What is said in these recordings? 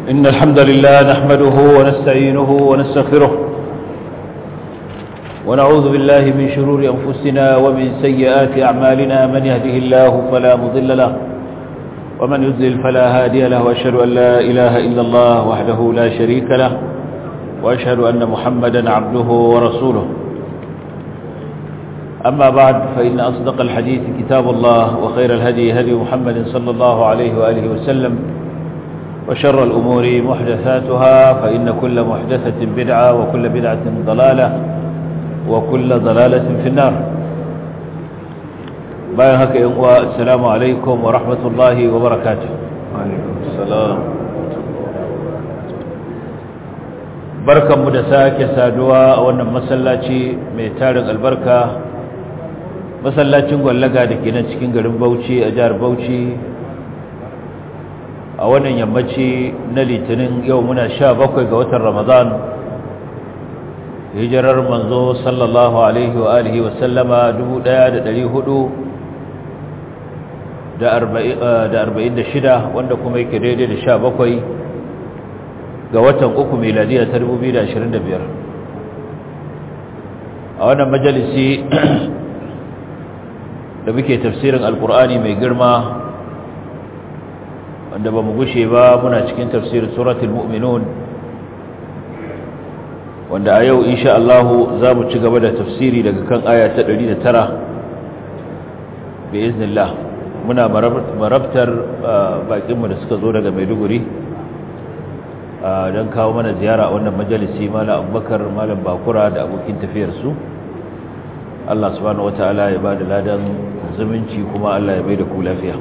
إن الحمد لله نحمده ونستعينه ونستغفره ونعوذ بالله من شرور أنفسنا ومن سيئات أعمالنا من يهده الله فلا مضل له ومن يذلل فلا هادي له وأشهد أن لا إله إلا الله وحده لا شريك له وأشهد أن محمدا عبده ورسوله أما بعد فإن أصدق الحديث كتاب الله وخير الهدي هدي محمد صلى الله عليه وآله وسلم وشر الأمور محدثاتها فإن كل محدثة بدعة وكل بدعة ضلالة وكل ضلالة في النار bayan haka yan uwa assalamu alaikum wa rahmatullahi wa barakatuh salam barkanmu da sake saduwa a wannan masallaci mai tarin albarka masallacin gwallaga da ke nan cikin garin Bauchi a jihar Bauchi a wannan yammaci na litinin yau muna sha bakwai ga watan Ramadan hijirar manzo sallallahu alaihi wa alihi wa sallama 1400 da arba'in da shida wanda kuma yake daidai da sha bakwai ga watan uku miladiya ta dubu biyu da ashirin da biyar a wannan majalisi da muke tafsirin alkur'ani mai girma wanda ba mu gushe ba muna cikin tafsirin suratul mu'minun wanda a yau insha Allah za mu ci gaba da tafsiri daga kan aya ta 109 bi iznillah muna marabtar bakinmu da suka zo daga maiduguri don kawo mana ziyara a wannan majalisi malam abubakar malam bakura da abokin tafiyarsu allah subhanahu wata'ala ya ba da ladan zumunci kuma allah ya bai da ku lafiya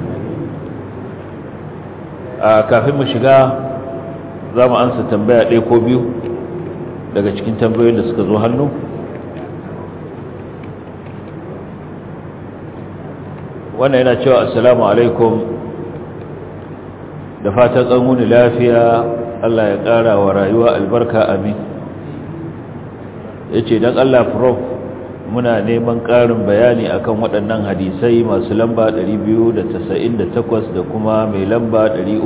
kafin mu shiga za mu ansa tambaya ɗaya ko biyu daga cikin tambayoyin da suka zo hannu wannan yana cewa assalamu alaikum da fatan tsanuni lafiya Allah ya ƙara wa rayuwa albarka amin ya ce don Allah prof muna neman ƙarin bayani akan waɗannan hadisai masu lamba 298 da kuma mai lamba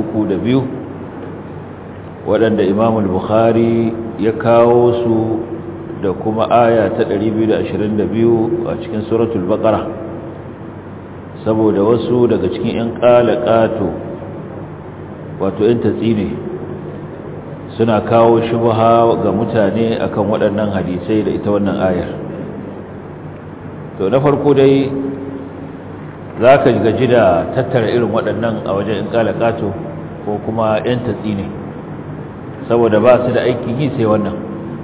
302 waɗanda imamul bukhari ya kawo su da kuma aya ta 222 a cikin suratul baqara saboda wasu daga cikin 'yan ƙalaƙato wato 'yan tatsi ne suna kawo shubha ga mutane akan waɗannan hadisai da ita wannan ayar to na farko dai za ka gaji da tattara irin waɗannan a wajen 'yan ƙalaƙato ko kuma 'yan tatsi ne saboda ba su da aikin yi sai wannan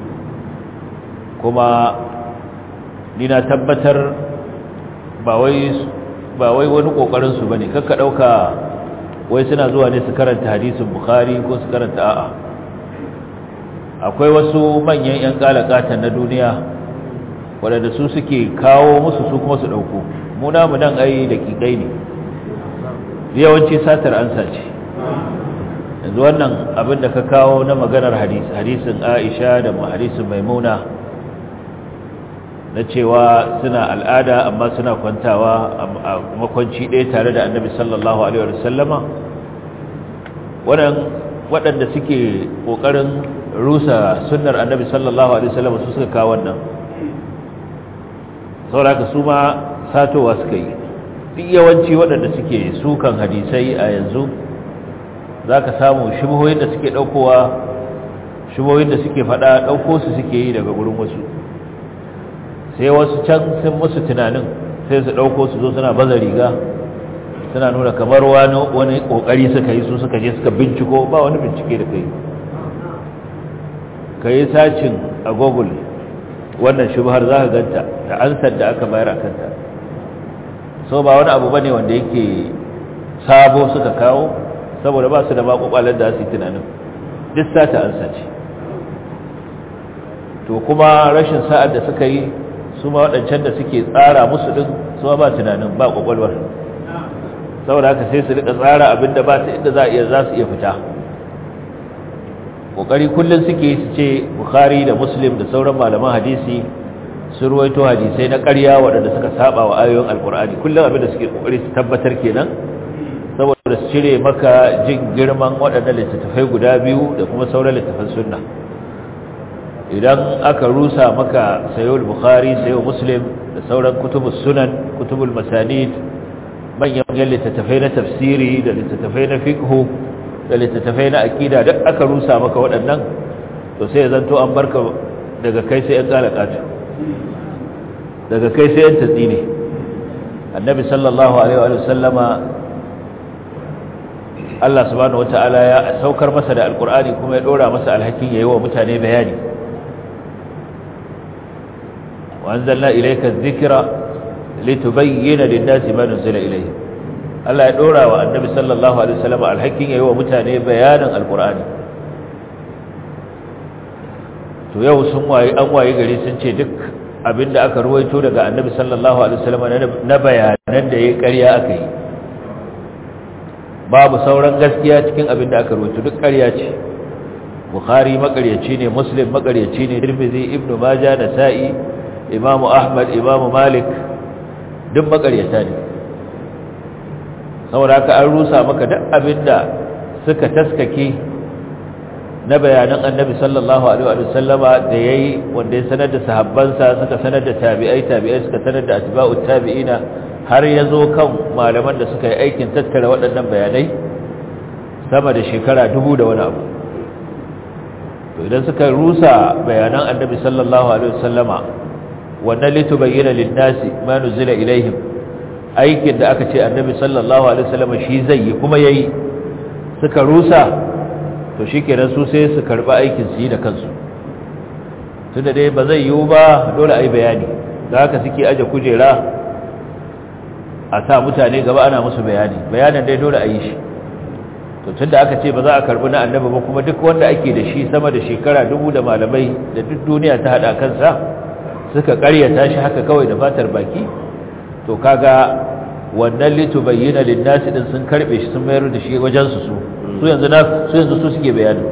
kuma ni na tabbatar ba wai ba wai wani kokarin su bane kakka dauka wai suna zuwa ne su karanta hadisin bukhari ko su karanta a'a akwai wasu manyan yan kalakatan na duniya waɗanda su suke kawo musu su kuma su dauko mu namu nan ai da kikai ne yawanci satar ansa ce yanzu wannan abin da ka kawo na maganar hadisin Aisha da hadisin Maimuna na cewa suna al'ada amma suna kwantawa a makwanci ɗaya tare da annabi sallallahu alaihi wasallama waɗanda suke ƙoƙarin rusa sunnar annabi sallallahu alaihi wasallama su suka kawo wannan sauraka su ma satowa suka yi duk yawanci waɗanda suke sukan hadisai a yanzu za ka samu shubuhoyin da suke ɗaukowa shubuhoyin da suke faɗa ɗauko su suke yi daga gurin wasu sai wasu can sun musu tunanin sai su ɗauko su zo suna baza riga suna nuna kamar wani ƙoƙari suka yi su suka je suka binciko ba wani bincike da kai ka yi sacin a google wannan shubhar za ka ganta da ansar da aka bayar a kanta so ba wani abu ba ne wanda yake sabo suka kawo saboda ba su da maƙwaƙwalar da su yi tunanin duk sata ansa ce to kuma rashin sa'ad da suka yi su ma waɗancan da suke tsara musu ɗin su ba tunanin ba ƙwaƙwalwar saboda haka sai su rika tsara abin da ba ta inda za iya za su iya fita ƙoƙari kullum suke su ce bukhari da muslim da sauran malaman hadisi sun ruwaito hadisai na ƙarya waɗanda suka saba wa ayoyin alƙur'ani kullum abin da suke ƙoƙari su tabbatar kenan saboda da su cire maka jin girman waɗannan littattafai guda biyu da kuma sauran littattafan sunna idan aka rusa maka sayo bukhari sayo muslim da sauran kutubus sunan kutubul masanid manyan littattafai na tafsiri da littattafai na fiqhu da littattafai na aqida duk aka rusa maka waɗannan to sai zanto an barka daga kai sai an kalakatu daga kai sai an tatsine annabi sallallahu alaihi wa sallama Allah subhanahu wataala ya saukar masa da alqur'ani kuma ya dora masa alhakin yayi wa mutane bayani wa anzalna ilayka adh-dhikra litubayyana lin-nasi ma nuzila ilayhim Allah ya dora wa annabi sallallahu alaihi wa sallama alhakin yayi wa mutane bayanin alqur'ani to yau sun waye an waye gari sun ce duk abinda aka ruwaito daga annabi sallallahu alaihi wasallam na bayanan da yayi ƙarya aka yi babu sauran gaskiya cikin abinda aka ruwaito duk ƙarya ce bukhari makaryaci ne muslim makaryaci ne tirmidhi ibnu majah nasa'i imamu ahmad imamu malik duk makaryata ne saboda haka an rusa maka duk abinda suka taskake na bayanan annabi sallallahu alaihi wa sallama da yayi wanda ya sanar da sahabbansa suka sanar da tabi'ai tabi'ai suka sanar da atba'u tabi'ina har yazo kan malaman da suka yi aikin tattara waɗannan bayanai sama da shekara dubu da wani abu to idan suka rusa bayanan annabi sallallahu alaihi wa sallama wannan litubayyana lin-nasi ma nuzila ilaihim aikin da aka ce annabi sallallahu alaihi wa sallama shi zai yi kuma yayi suka rusa to shi kenan su sai su karɓi aikin su yi da kansu tun da dai ba zai yiwu ba dole a yi bayani da haka suke aje kujera a sa mutane gaba ana musu bayani bayanin dai dole a yi shi to tun da aka ce ba za a karɓi na annabi ba kuma duk wanda ake da shi sama da shekara dubu da malamai da duk duniya ta haɗa kansa suka ƙaryata shi haka kawai da fatar baki to kaga wannan litubayyana lin-nasi din sun karbe shi sun mayar da shi wajen su su su yanzu na su yanzu su suke bayani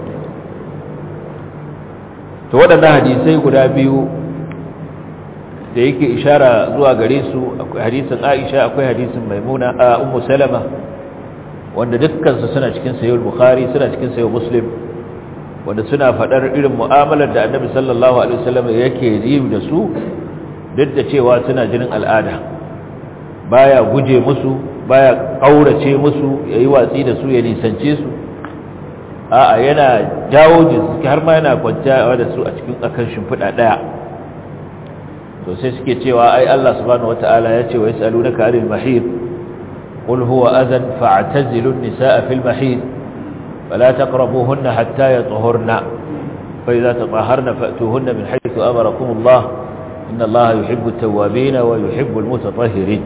to waɗannan hadisai guda biyu da yake ishara zuwa gare su akwai hadisin Aisha akwai hadisin Maimuna a Ummu Salama wanda dukkan su suna cikin sahih Bukhari suna cikin sahih Muslim wanda suna fadar irin mu'amalar da Annabi sallallahu alaihi wasallam yake yi da su duk da cewa suna jinin al'ada baya guje musu baya kaurace musu yayi watsi da su ya nisance su a'a yana jawo jinsu har ma yana kwanciya da su a cikin akan shimfiɗa ɗaya to sai suke cewa ai Allah subhanahu wataala ya ce wa yasalunaka 'anil mahid qul huwa adhan fa'tazilu an-nisaa fil mahid fala taqrabuhunna hatta yatahurna fa idza tatahharna fa'tuhunna min haythu amarakum Allah inna Allah yuhibbu at-tawwabin wa yuhibbu al-mutatahhirin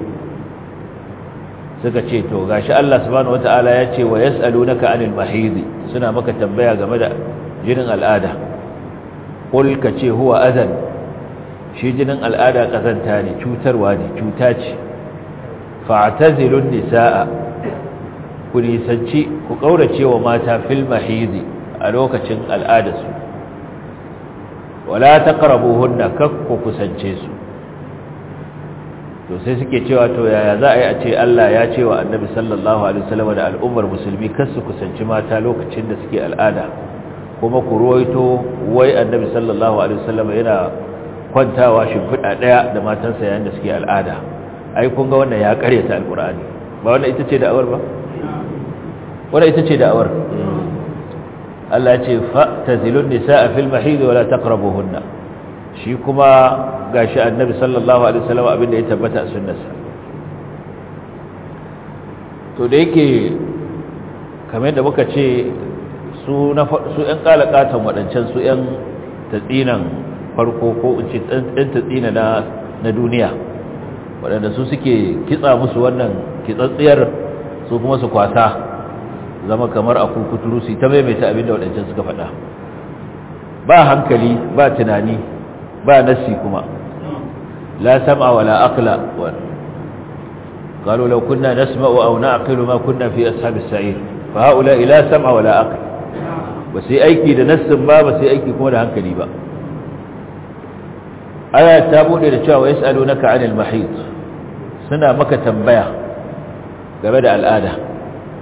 suka ce to gashi Allah subhanahu wataala ya ce wa yasalunaka 'anil mahid suna maka tambaya game da jinin al'ada qul ka ce huwa adhan shi jinin al'ada kazanta ne cutarwa ne cuta ce fa'tazilun nisaa ku nisanci ku kaurace wa mata fil mahidi a lokacin al'adarsu wala taqrabuhunna kakku kusance su to sai suke cewa to yaya za a yi a ce Allah ya ce wa annabi sallallahu alaihi wasallam da al'ummar musulmi kar su kusanci mata lokacin da suke al'ada kuma ku ruwaito wai annabi sallallahu alaihi wasallam yana kwantawa shimfiɗa ɗaya da matansa yayin da suke al'ada ai kun ga wannan ya karyata alqur'ani ba wannan ita ce da'awar ba wannan ita ce da'awar Allah ya ce fa'tazilun nisaa fil mahid wa la taqrabuhunna shi kuma gashi annabi sallallahu alaihi wasallam abinda ya tabbata a sunnarsa to da yake kamar da muka ce su na su ƴan kalakatan wadancan su ƴan tatsinan farko ko in ce ɗan tatsina na na duniya waɗanda su suke kitsa musu wannan kitsatsiyar su kuma su kwasa zama kamar a kukuturu su ta maimaita abinda waɗancan suka faɗa ba hankali ba tunani ba nasi kuma la sam'a wala aqla قالوا لو كنا نسمع أو نعقل ما كنا في أصحاب السعير فهؤلاء لا سمع ولا عقل بس أيكي لنسم ما بس أيكي كون هنكلي با آية تابون إلى شاء ويسألونك عن المحيط سنة مكة تنبيع قبل الآلة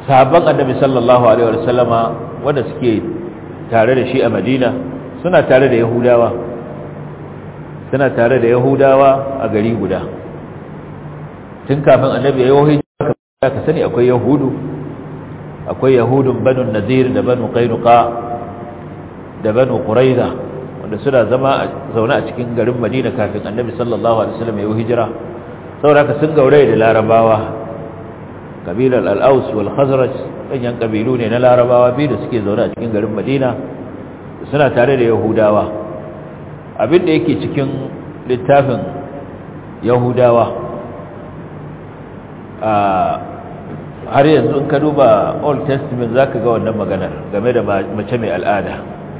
sahabban annabi sallallahu alaihi wasallama wanda suke tare da shi a madina suna tare da yahudawa suna tare da yahudawa a gari guda tun kafin annabi ya yi ka sani akwai yahudu akwai yahudun banu nazir da banu qainuqa da banu quraiza wanda suna zama zaune a cikin garin madina kafin annabi sallallahu alaihi wasallam ya yi hijira saboda haka sun gauraye da larabawa kabilar al-aus wal khazraj ɗanyen kabilu ne na larabawa biyu da suke zaune a cikin garin madina suna tare da yahudawa abin da yake cikin littafin yahudawa har yanzu in ka duba old testament za ka ga wannan maganar game da mace mai al'ada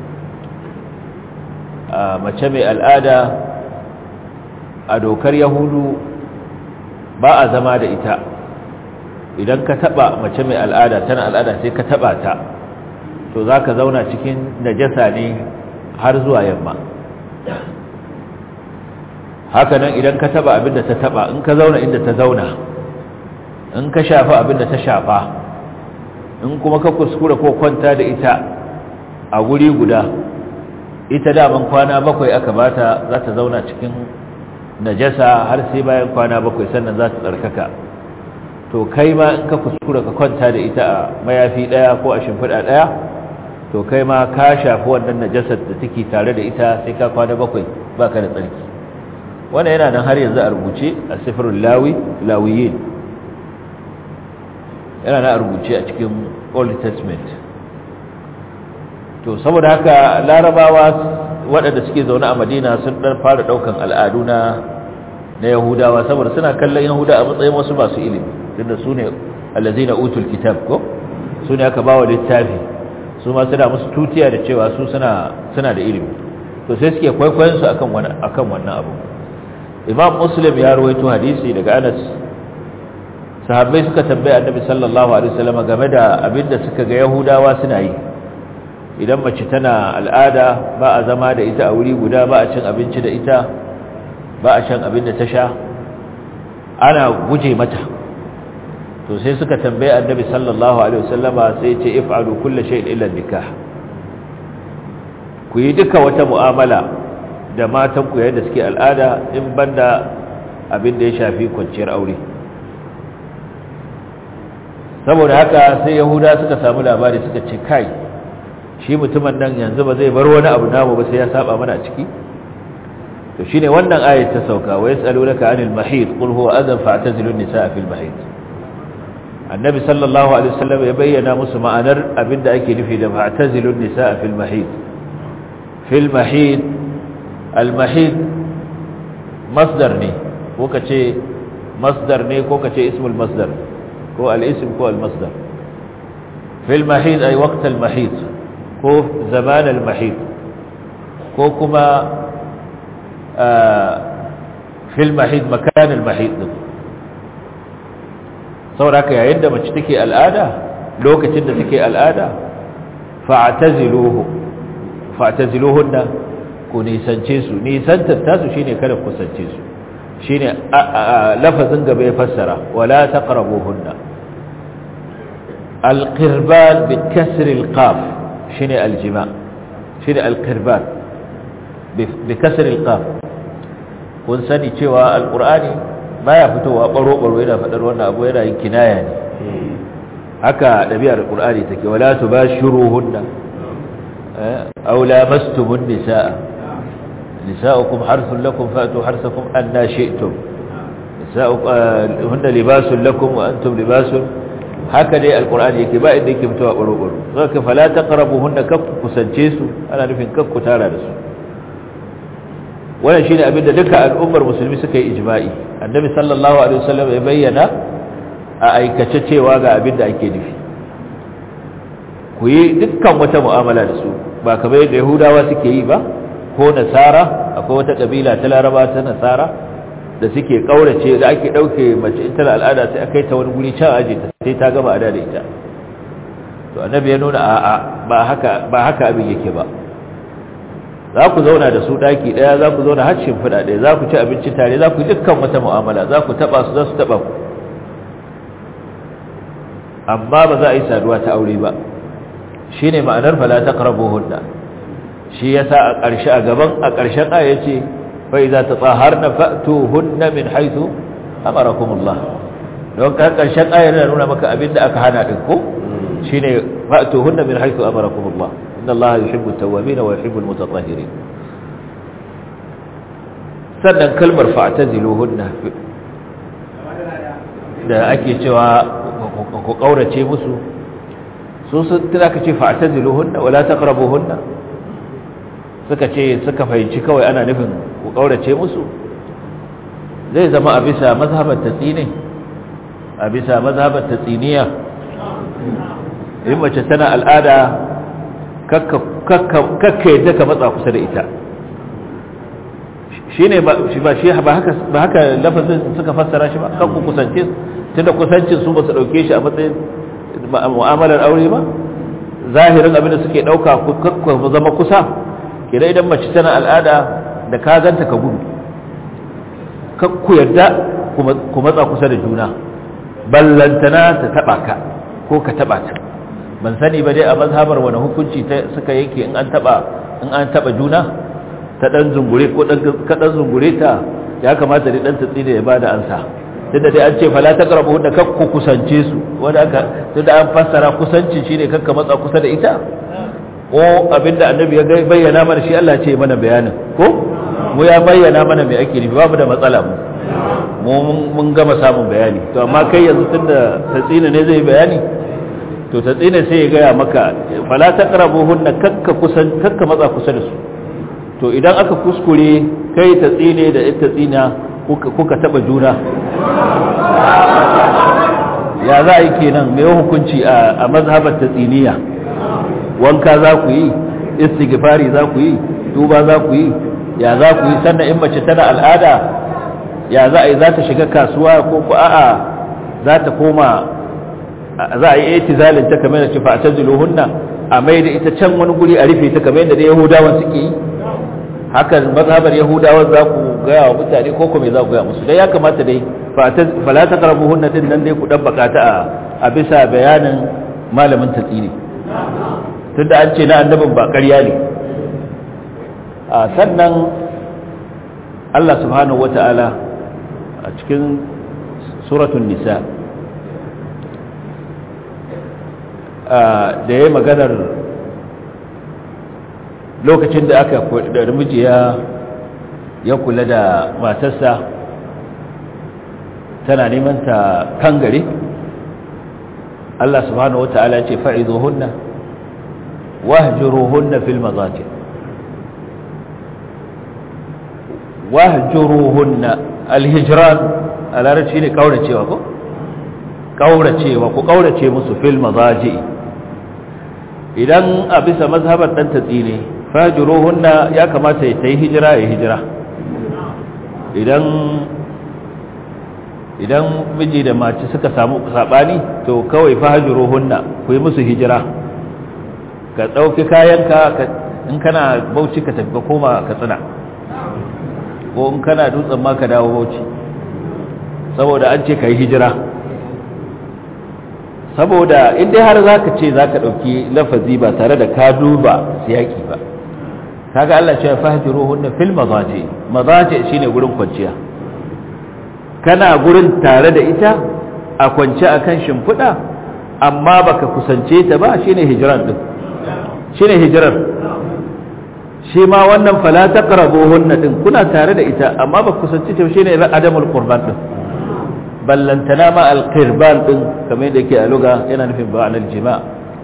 mace mai al'ada a dokar yahudu ba a zama da ita idan ka taba mace mai al'ada tana al'ada sai ka taba ta to za ka zauna cikin najasa ne har zuwa yamma hakanan idan ka taba abinda ta taba in ka zauna inda ta zauna in ka shafa abinda ta shafa in kuma ka kuskura ko kwanta da ita a guri guda ita daman kwana bakwai aka bata za ta zauna cikin najasa har sai bayan kwana bakwai sannan za ta tsarkaka to kai ma in ka kuskura ka kwanta da ita a mayafi daya ko a shimfiɗa daya to kai ma ka shafi wannan najasar da take tare da ita sai ka kwana bakwai baka da tsarki wannan yana nan har yanzu a rubuce a sifirul lawi lawiyin yana nan a rubuce a cikin old testament to saboda haka larabawa waɗanda suke zaune a madina sun ɗan fara ɗaukan al'adu na na yahudawa saboda suna kallon yahuda a matsayin wasu masu ilimi tunda su ne allazina utul kitab ko su ne aka bawa littafi su ma suna musu tutiya da cewa su suna suna da ilimi to sai suke kwaikwayon su akan wannan akan wannan abu imam muslim ya rawaito hadisi daga anas sahabbai suka tambaye annabi sallallahu alaihi wasallam game da abinda suka ga yahudawa suna yi idan mace tana al'ada ba a zama da ita a wuri guda ba a cin abinci da ita ba a shan abin da ta sha ana guje mata to sai suka tambaye annabi sallallahu alaihi wasallama sai ce if'alu kulli shay'in illa nikah ku yi duka wata mu'amala da matan ku yadda suke al'ada in banda abin da ya shafi kwanciyar aure saboda haka sai yahuda suka samu labari suka ce kai shi mutumin nan yanzu ba zai bar wani abu namu ba sai ya saba mana a ciki to shine wannan ayat ta sauka wa yasalunaka anil mahid qul huwa adhan fa'tazilu an-nisaa fil mahid annabi sallallahu alaihi wasallam ya bayyana musu ma'anar abinda ake nufi da fa'tazilu an-nisaa fil mahid fil mahid al mahid masdar ne ko kace masdar ne ko kace ismul masdar ko al ism ko al masdar fil mahid ay waqt al mahid ko zaman al mahid ko kuma fil mahid makan al mahid sauraka yayin da mace take al'ada lokacin da take al'ada fa'taziluhu fa'taziluhunna ku nisance su nisantar tasu shine kada ku kusance su shine lafazin gaba ya fassara wala taqrabuhunna alqirban bi kasri alqaf shine aljima shine alqirban bi kasri alqaf kun sani cewa alqur'ani baya fitowa baro baro yana fadar wannan abu yana yin kinaya ne haka dabi'ar alqur'ani take wala tubashiruhunna aw lamastumun nisaa nisaukum harthun lakum fa'tu harthakum anna shi'tum nisauhunna libasun lakum wa antum libasun haka dai alqur'ani yake ba inda yake fitowa baro baro saka fala taqrabuhunna kaf kusance su ana nufin kaf ku tara da su wannan shine abin da duka al'ummar musulmi suka yi ijma'i annabi sallallahu alaihi wasallam ya bayyana a aikace cewa ga abin da ake nufi ku yi dukkan wata mu'amala da su ba kamar yadda yahudawa suke yi ba ko nasara akwai wata kabila ta laraba ta nasara da suke kaurace da ake dauke mace ita da al'ada sai akai ta wani guri can aje ta sai ta gama ada da ita to annabi ya nuna a'a ba haka ba haka abin yake ba za ku zauna da su daki daya za ku zauna har shimfiɗa daya za ku ci abinci tare za ku yi dukkan wata mu'amala za ku taba su za su taba ku amma ba za a yi saduwa ta aure ba shine ma'anar fala taqrabuhunna shi yasa a ƙarshe a gaban a ƙarshen aya yace fa idza tatahharna fa'tuhunna min haythu amarakumullah don ka ƙarshen ayar yana nuna maka abinda aka hana din ko shine fa'tuhunna min haythu amarakumullah inna allaha yuhibbu at-tawwabin wa yuhibbu al-mutatahhirin sannan kalmar fa'taziluhunna da ake cewa ku kaurace musu su sun tana ka ce fa'taziluhunna wala taqrabuhunna suka ce suka fahimci kawai ana nufin ku kaurace musu zai zama a bisa mazhabar tatsini a bisa mazhabar tatsiniya in mace tana al'ada kakka yadda ka matsa kusa da ita shi ne ba shi ba haka lafazin suka fassara shi ba kan ku kusance tunda kusancin su ba su dauke shi a matsayin mu'amalar aure ba zahirin abin da suke dauka ku zama kusa kira idan mace tana al'ada da ka ganta ka gudu ku yarda ku matsa kusa da juna ballantana ta taba ka ko ka taba ta ban sani ba dai a mazhabar wani hukunci suka yake in an taba in an taba juna ta dan zungure ko dan ka dan zungure ta ya kamata dai dan tatsi da ya bada ansa tunda dai an ce fala taqrabu da kakku kusance su wanda aka tunda an fassara kusancin shine kakka matsa kusa da ita ko abinda annabi ya bayyana mana shi Allah ce mana bayanin ko mu ya bayyana mana me ake nufi babu da matsala mu mu mun gama samun bayani to amma kai yanzu tunda tatsina ne zai bayani to tatsina sai ya gaya maka fala taqrabuhunna kakka kusan kakka matsa kusa da su to idan aka kuskure kai tatsine da ita tsina kuka kuka taba juna ya za a yi kenan mai hukunci a mazhabar tatsiniya wanka za ku yi istighfari za ku yi tuba za ku yi ya za ku yi sannan in mace tana al'ada ya za a yi za ta shiga kasuwa ko ku a'a za ta koma za a yi itizalin ta kamar da ce fa taziluhunna a mai da ita can wani guri a rufe ta kamar yadda yahudawan suke yi hakan mazhabar yahudawan za ku gaya wa mutane ko kuma za ku gaya musu dai ya kamata dai fala taqrabuhunna din nan dai ku dan bakata a bisa bayanin malamin tatsini tunda an ce na annabin ba ƙarya ne a sannan Allah subhanahu wata'ala a cikin suratun nisa da ya maganar lokacin da aka da miji ya kula da matarsa tana neman ta kangare Allah subhanahu wata'ala ce fa'izuhunna wahjuruhunna fil mazaji wahjuruhunna alhijran a larabci ne kauracewa ko kauracewa ku kaurace musu fil mazaji idan a bisa mazhabar dan tatsine fahjuruhunna ya kamata ya tayi hijira ya hijira idan idan miji da mace suka samu sabani to kawai fahjuruhunna ku yi musu hijira ka dauki kayanka in kana bauchi ka tafi ka koma ka tsina ko in kana dutsen ma ka dawo bauchi saboda an ce ka yi hijira saboda inda har za ka ce za ka ɗauki lafazi ba tare da ka duba siyaki ba kaga Allah ce fahjiru hunna fil mazaje mazaje shine gurin kwanciya kana gurin tare da ita a kwance akan shimfiɗa amma baka kusance ta ba shine hijran din shine hijrar shi ma wannan fala taqrabuhunna din kuna tare da ita amma ba kusance ta shine adamul qurban din ballantana ma alqirban din kamar yadda yake a luga yana nufin ba'al jima'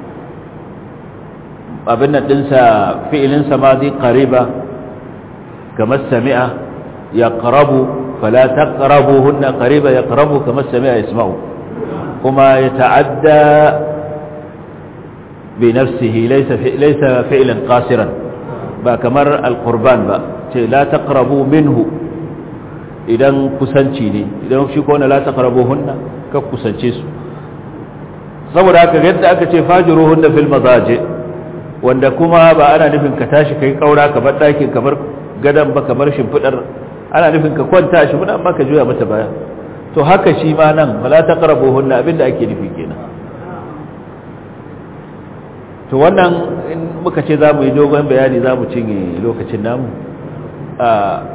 abin nan dinsa fi'ilin sa madi qariba kamar sami'a yaqrabu fala taqrabuhunna qariba yaqrabu kamar sami'a yasma'u kuma yata'adda bi nafsihi laysa laysa fi'lan qasiran ba kamar alqurban ba ce la taqrabu minhu idan kusanci ne idan shi ko na la taqrabuhunna ka kusance su saboda haka yadda aka ce fajiruhunna fil mazaji wanda kuma ba ana nufin ka tashi kai kaura ka bar dakin ka bar gadan ba kamar shimfidar ana nufin ka kwanta shi amma ka juya mata baya to haka shi ma nan fala taqrabuhunna abinda ake nufi kenan to wannan in muka ce za mu yi dogon bayani za mu cinye lokacin namu a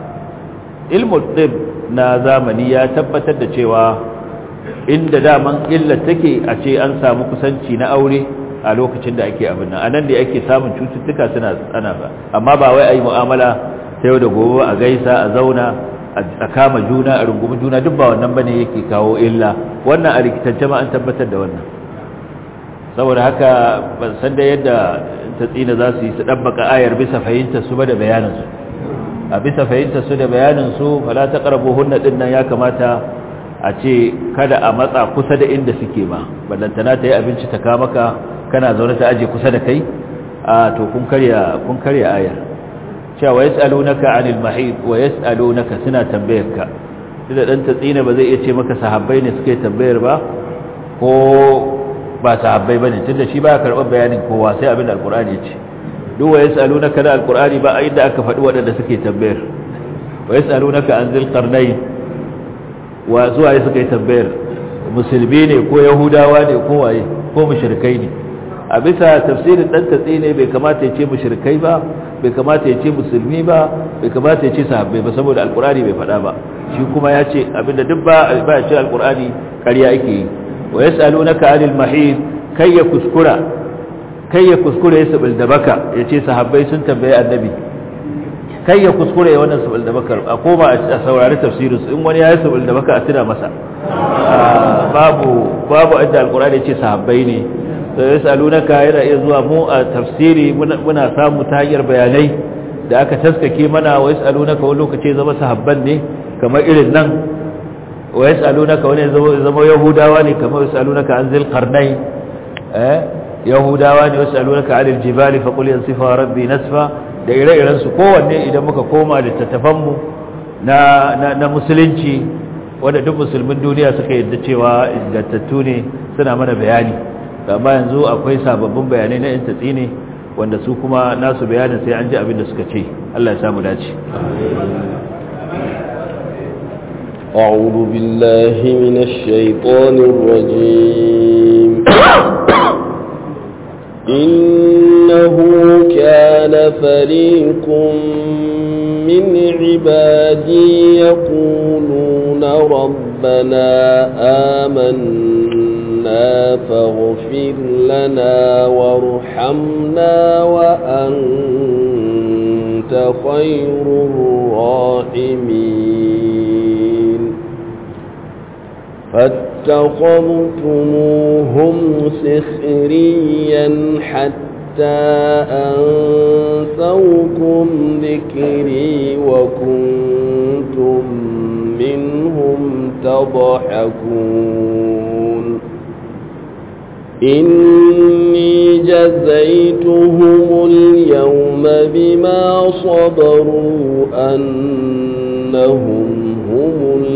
ilmul ɗib na zamani ya tabbatar da cewa inda daman illa take a ce an samu kusanci na aure a lokacin da ake abin nan anan da ake samun cututtuka suna tsana ba amma ba wai ayi mu'amala ta yau da gobe a gaisa a zauna a kama juna a rungumi juna duk ba wannan bane yake kawo illa wannan a rikitance ma an tabbatar da wannan saboda haka ban san da yadda ta tsina za su yi su ɗabbaka ayar bisa fahimtar su ba da bayanin su a bisa fahimtar su da bayanin su fala ta karbo hunna din nan ya kamata a ce kada a matsa kusa da inda suke ma ballantana ta yi abinci ta kama ka kana zaune ta aje kusa da kai a to kun karya kun karya ayar cewa yas'alunaka 'anil mahid wa yas'alunaka suna tambayarka da dan tatsina ba zai iya ce maka sahabbai ne suke tambayar ba ko ba sahabbai bane tunda shi ba karɓar bayanin kowa sai abin da alqur'ani ya ce duk wa yas'alunaka da alqur'ani ba a inda aka faɗi waɗanda suke tambayar wa yas'alunaka an zil qarnayn wa zuwa suka yi tambayar musulmi ne ko yahudawa ne ko waye ko mushrikai ne a bisa tafsirin dan tatsi ne bai kamata ya ce mushrikai ba bai kamata ya ce musulmi ba bai kamata ya ce sahabbai ba saboda alqur'ani bai faɗa ba shi kuma ya ce abinda duk ba ba ya ce alqur'ani ƙarya ake yi wa yas'alunaka 'anil mahid kai ya kuskura kai ya kuskure ya sabil da baka ya ce sahabbai sun tambaye annabi kai ya kuskure ya wannan sabil da baka a koma a saurari tafsirinsu in wani ya yi sabil da baka a tuna masa babu babu inda alqur'ani ya ce sahabbai ne to yasalunaka yana iya zuwa mu a tafsiri muna samu ta hanyar bayanai da aka taskake mana wa yasalunaka wani lokaci zama sahabban ne kamar irin nan wa yasalunaka wani zama yahudawa ne kamar yasalunaka an zil qarnai eh yahudawa ne yasalunaka anil jibali fa qul yansifa rabbi nasfa da ire-iren su kowanne idan muka koma littattafan mu na na musulunci wanda duk musulmin duniya suka yadda cewa ingantattu ne suna mana bayani amma yanzu akwai sababbin bayanai na yan tatsi ne wanda su kuma nasu bayanin sai an ji abin da suka ce Allah ya samu dace أعوذ بالله من الشيطان الرجيم إنه كان فريق من عبادي يقولون ربنا آمنا فاغفر لنا وارحمنا وأنت خير الراحمين فاتخذتموهم سخريا حتى أنسوكم ذكري وكنتم منهم تضحكون إني جزيتهم اليوم بما صبروا أنهم هم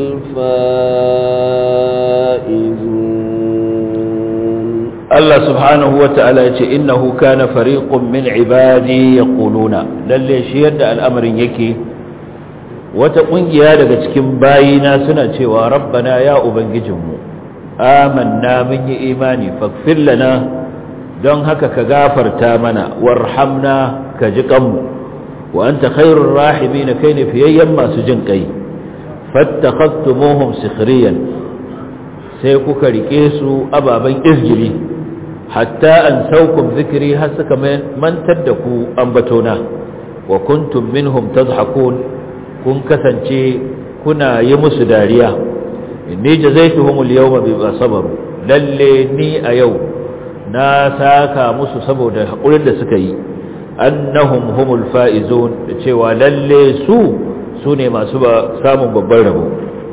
الفائزون الله سبحانه وتعالى إنه كان فريق من عبادي يقولون للي شيد الأمر يكي وتقنجي هذا كتكين باينا سنة وربنا يا أبنججمو آمنا من إيماني فاغفر لنا don haka ka gafarta mana warhamna ka ji kanmu wa anta khairur rahimin kai ne fiyayyen masu jin kai fattakhastumuhum sikhriyan sai kuka rike su ababan izgiri hatta an saukum zikri har suka mantar da ku ambatona wa kuntum minhum tadhakun kun kasance kuna yi musu dariya inni jazaituhum al-yawma bima sabaru lalle ni a yau na saka musu saboda haƙurin da suka yi annahum humul fa'izun da cewa lalle su su ne masu ba samun babban rabo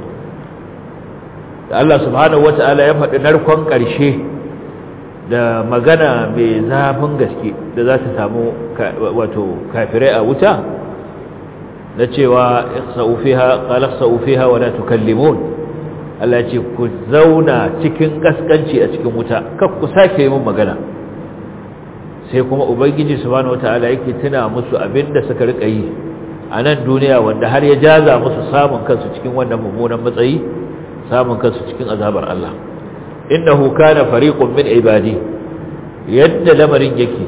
da Allah subhanahu wata'ala ya faɗi narkon ƙarshe da magana mai zafin gaske da za ta samu wato kafirai a wuta na cewa ikhsa'u fiha qala ikhsa'u fiha wa la tukallimun Allah ce ku zauna cikin kaskanci a cikin wuta kar ku sake yin magana sai kuma ubangiji subhanahu wataala yake tuna musu abinda suka rika yi a nan duniya wanda har ya jaza musu samun kansu cikin wannan mummunan matsayi samun kansu cikin azabar Allah innahu kana fariqun min ibadi yadda lamarin yake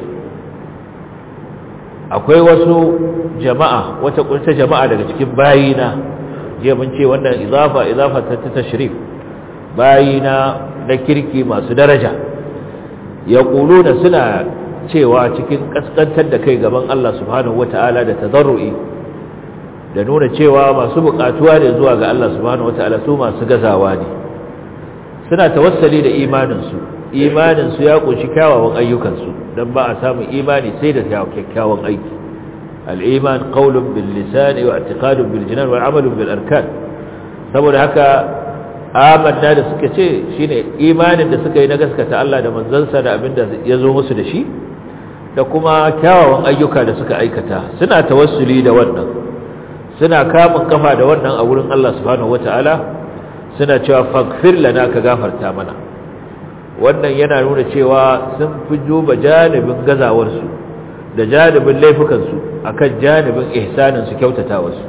akwai wasu jama'a wata kunta jama'a daga cikin bayina jiya mun ce wannan izafa izafa ta tashrif bayina na kirki masu daraja ya da suna cewa cikin kaskantar da kai gaban Allah subhanahu wata'ala da tazarru'i da nuna cewa masu bukatuwa ne zuwa ga Allah subhanahu wata'ala su masu gazawa ne suna tawassali da imaninsu imaninsu ya kunshi kyawawan ayyukansu don ba a samun imani sai da kyakkyawan aiki al'iman qaulun bil lisani wa i'tiqadun bil jinan wa amalun bil arkan saboda haka amanna da suka ce shine imanin da suka yi na gaskata Allah da manzansa da abinda ya zo musu da shi da kuma kyawawan ayyuka da suka aikata suna tawassuli da wannan suna kamun kafa da wannan a wurin Allah subhanahu wataala suna cewa faghfir lana ka gafarta mana wannan yana nuna cewa sun fi juba janibin gazawarsu da janibin laifukansu akan janibin ihsaninsu kyautatawarsu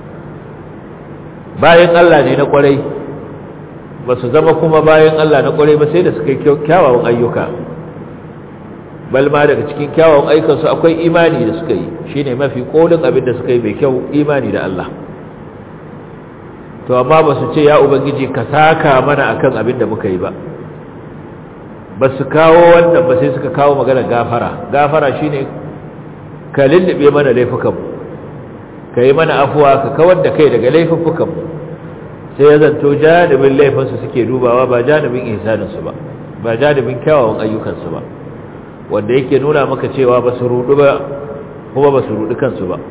bayan Allah ne na kwarai ba su zama kuma bayan Allah na kwarai ba sai da suka yi kyawawan ayyuka balma daga cikin kyawawan ayyukansu akwai imani da suka yi shine mafi kolin abin da suka yi mai kyau imani da Allah to amma ba su ce ya ubangiji ka saka mana akan abin da muka yi ba ba su kawo wannan ba sai suka kawo magana gafara gafara shine ka lullube mana laifukanmu ka yi mana afuwa ka kawar da kai daga laifukanmu sai ya zanto janibin laifinsu suke dubawa ba janibin ihsaninsu ba ba janibin kyawawan ayyukansu ba wanda yake nuna maka cewa ba su rudu ba kuma ba su rudu kansu ba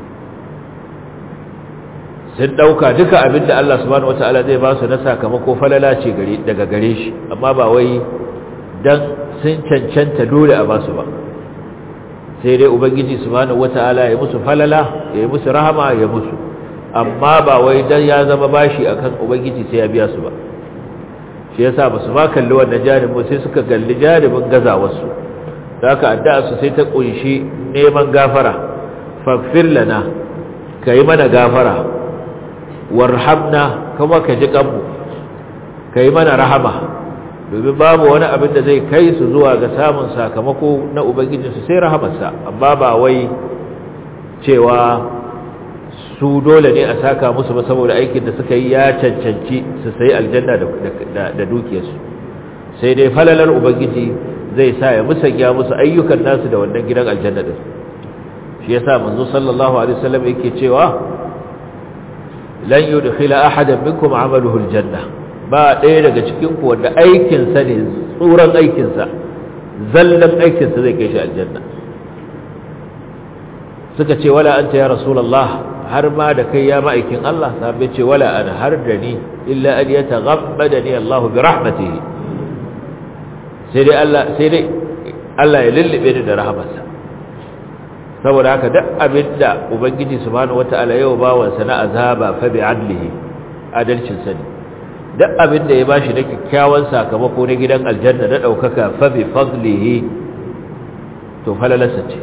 sun dauka duka abinda Allah subhanahu wataala zai ba su na sakamako falala ce daga gare shi amma ba wai dan sun cancanta dole a ba su ba sai dai ubangiji subhanahu wataala ya musu falala ya musu rahama ya musu amma ba wai dan ya zama bashi akan ubangiji sai ya biya su ba shi yasa ba su ma kalli wannan jaribin sai suka kalli jaribin gazawarsu da haka addu'a su sai ta kunshi neman gafara faghfir lana kai mana gafara warhamna kuma ka ji kanmu kai mana rahama domin babu wani abin da zai kai su zuwa ga samun sakamako na ubangijinsu sai rahamarsa amma ba wai cewa su dole ne a saka musu ba saboda aikin da suka yi ya cancanci su sayi aljanna da dukiyarsu sai dai falalar ubangiji zai sa ya musanya musu ayyukan nasu da wannan gidan aljanna din shi yasa manzo sallallahu alaihi wasallam yake cewa lan yudkhila ahadan minkum amaluhu aljanna ba ɗaya daga cikin ku wanda aikin sa ne tsuran aikin sa zallan aikin sa zai kai shi aljanna suka ce wala anta ya rasulullah har ma da kai ya ma'aikin Allah sabai ce wala ana har da ni illa an yataghammadani Allah bi rahmatihi sai dai Allah sai dai Allah ya lullube ni da rahmarsa saboda haka duk abinda ubangiji subhanahu wataala yau bawan sa na azaba fa bi adlihi adalcin sa ne duk abinda ya bashi da kyakkyawan sakamako na gidan aljanna da daukaka fa bi fadlihi to falalasa ce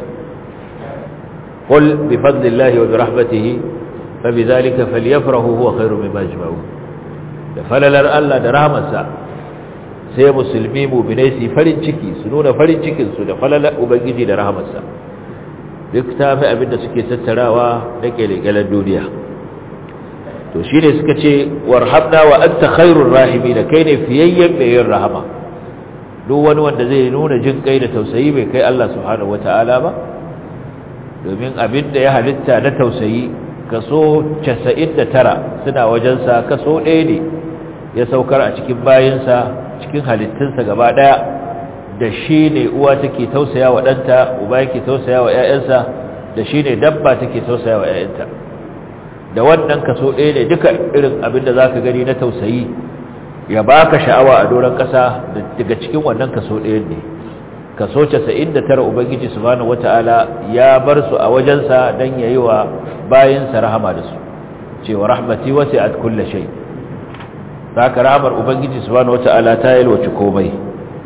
قل بفضل الله وبرحمته فبذلك فليفرحوا هو خير مما يجمعون da falalar Allah da rahmarsa sai musulmi mu'minai su farin ciki su nuna farin cikin su da falalar ubangiji da rahmarsa duk tafi abinda suke tattarawa da kelekelen duniya to shine suka ce warhamna wa anta khairur rahimin kai ne fiyayyen mai yin rahama duk wani wanda zai nuna jin kai da tausayi bai kai Allah subhanahu wataala ba domin abin da ya halitta na tausayi kaso 99 suna wajensa kaso ɗaya ne ya saukar a cikin bayinsa cikin halittunsa gaba ɗaya da shi ne uwa take tausaya wa ɗanta uba yake tausaya wa ‘ya'yansa da shi ne dabba take tausaya wa ‘ya'yanta da wannan kaso ɗaya ne duka irin abin da za ka gani na tausayi ya baka sha'awa a doron ƙasa daga cikin wannan kaso ɗaya ne kaso 99 ubangiji subhanahu wataala ya bar su a wajensa dan yayi wa bayinsa rahama da su cewa rahmati wasi'at kulli shay zaka rahmar ubangiji subhanahu wataala ta yalwace komai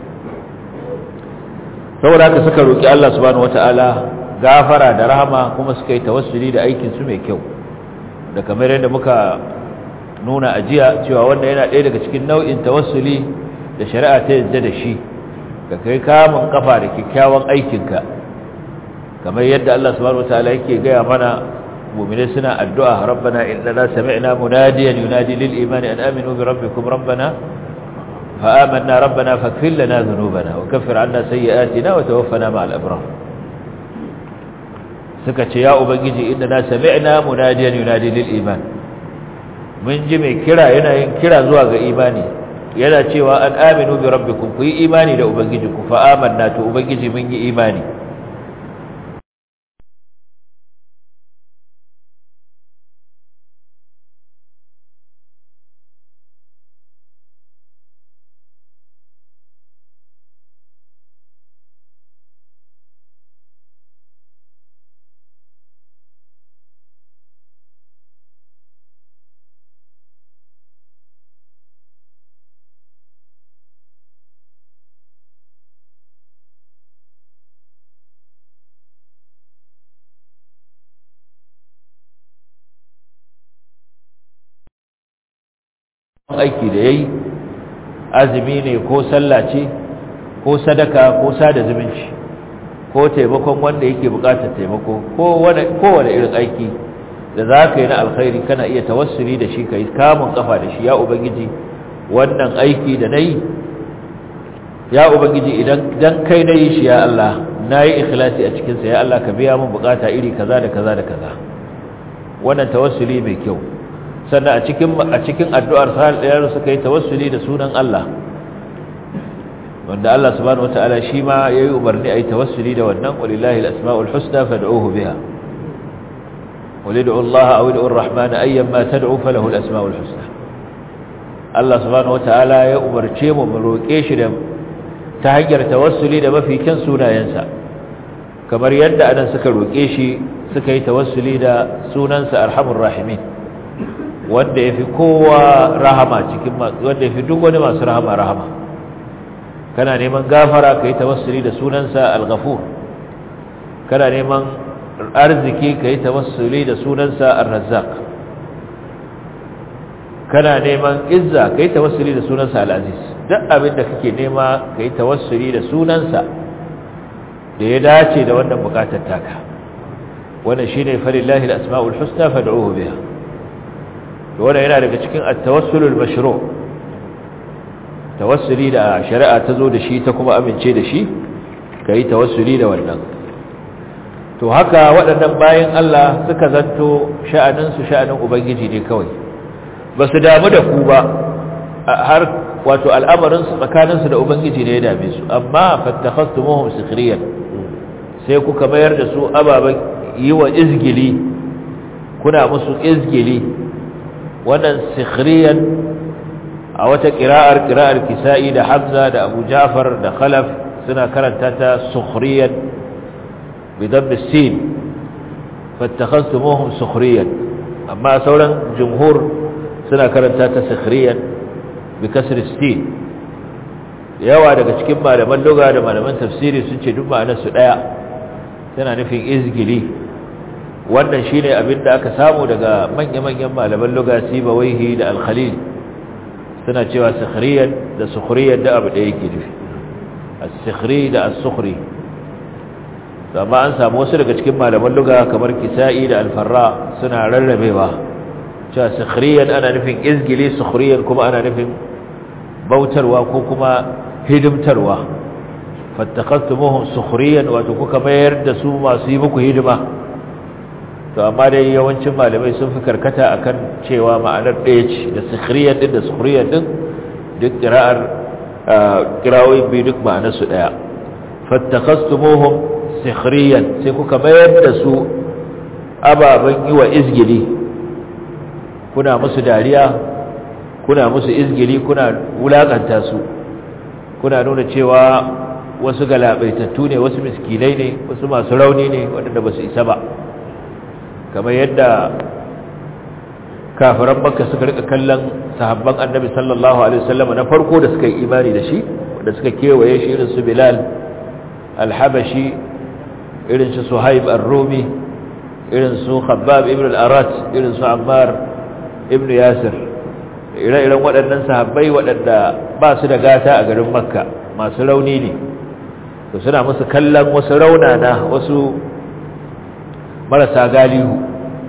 saboda haka suka roki Allah subhanahu wataala gafara da rahama kuma suka yi tawassuli da aikin su mai kyau da kamar yadda muka nuna ajiya cewa wannan yana ɗaya daga cikin nau'in tawassuli da shari'a ta yadda da shi ka kai kamun kafa da kyakkyawan aikinka kamar yadda Allah subhanahu wataala yake gaya mana mu'mini suna addu'a rabbana innana sami'na munadiyan yunadi lil imani an aminu bi rabbikum rabbana fa amanna rabbana faghfir lana dhunubana wa kaffir 'anna sayyi'atina wa tawaffana ma'al abrar suka ce ya ubangiji innana sami'na munadiyan yunadi lil iman mun ji mai kira yana yin kira zuwa ga imani yana cewa an aminu bi rabbikum ku yi imani da ubangijinku fa amanna to ubangiji mun yi imani aiki da yayi azumi ne ko sallah ce ko sadaka ko sada zumunci ko taimakon wanda yake bukatar taimako ko wani kowane irin aiki da zaka yi na alkhairi kana iya tawassuli da shi kai kamun kafa da shi ya ubangiji wannan aiki da nayi ya ubangiji idan dan kai nayi shi ya Allah nayi ikhlasi a cikin sa ya Allah ka biya min bukata iri kaza da kaza da kaza wannan tawassuli mai kyau sannan a cikin a cikin addu'ar sahal suka yi tawassuli da sunan Allah wanda Allah subhanahu wataala shi ma yayi umarni ayi tawassuli da wannan walillahi alasmaul husna fad'uhu biha walid'u Allah aw ud'u ar-rahman ayyan ma tad'u falahu alasmaul husna Allah subhanahu wataala ya umarce mu mu roke shi da ta hanyar tawassuli da mafi kyan sunayensa kamar yadda anan suka roke shi suka yi tawassuli da sunansa arhamur rahimin wanda ya fi kowa rahama cikin wanda ya fi duk wani masu rahama rahama kana neman gafara ka yi tawassuli da sunansa al-ghafur kana neman arziki ka yi tawassuli da sunansa ar-razzaq kana neman izza ka yi tawassuli da sunansa al-aziz duk abin da kake nema ka yi tawassuli da sunansa da ya dace da wannan bukatar taka wannan shine falillahi al-asma'ul husna fad'uhu biha wannan yana daga cikin at-tawassulul mashru' tawassuli da shari'a ta zo da shi ta kuma amince da shi kai tawassuli da wannan to haka waɗannan bayan Allah suka zanto sha'anin su sha'anin ubangiji ne kawai ba su damu da ku ba har wato al'amarin su tsakanin su da ubangiji ne ya dame su amma fattakhastumuhum sikhriyan sai kuka mayar da su ababan yi wa izgili kuna musu izgili wannan sikhriyan a wata ƙira'ar ƙira'ar kisa'i da hamza da abu jafar da khalaf suna karanta ta sukhriyan bidan sin fattakhastumuhum sukhriyan amma sauran jumhur suna karanta ta sikhriyan bi kasr sin yawa daga cikin malaman lugha da malaman tafsiri sun ce duk ma'anar su daya tana nufin izgili wannan shine abin da aka samu daga manya-manyan malaman lugha sibawaihi da al-khalil suna cewa sikhriyan da sukhriyar da abu da yake nufi as-sikhri da as-sukhri amma an samu wasu daga cikin malaman lugha kamar kisa'i da al-farra suna rarrabewa cewa sikhriyan ana nufin izgili sukhriyan kuma ana nufin bautarwa ko kuma hidimtarwa fattakhastumuhum sukhriyan wato kuka mayar da su masu yi muku hidima to amma dai yawancin malamai sun fi karkata akan cewa ma'anar ɗaya ce da sikhriyan din da sukhriyan din duk qira'ar qira'o'i bi duk ma'anar su ɗaya fattakhastumuhum sikhriyan sai kuka mayar da su ababan yi wa izgili kuna musu dariya kuna musu izgili kuna wulakanta su kuna nuna cewa wasu galabaitattu ne wasu miskinai ne wasu masu rauni ne waɗanda ba su isa ba kamar yadda kafiran makka suka rika kallon sahabban annabi sallallahu alaihi wasallam na farko da suka yi imani da shi da suka kewaye shi irin su bilal al-habashi irin su suhaib ar-rumi irin su khabbab ibn al-arat irin su ammar ibn yasir ire-iren waɗannan sahabbai waɗanda ba su da gata a garin makka masu rauni ne to suna musu kallon wasu raunana wasu marasa galihu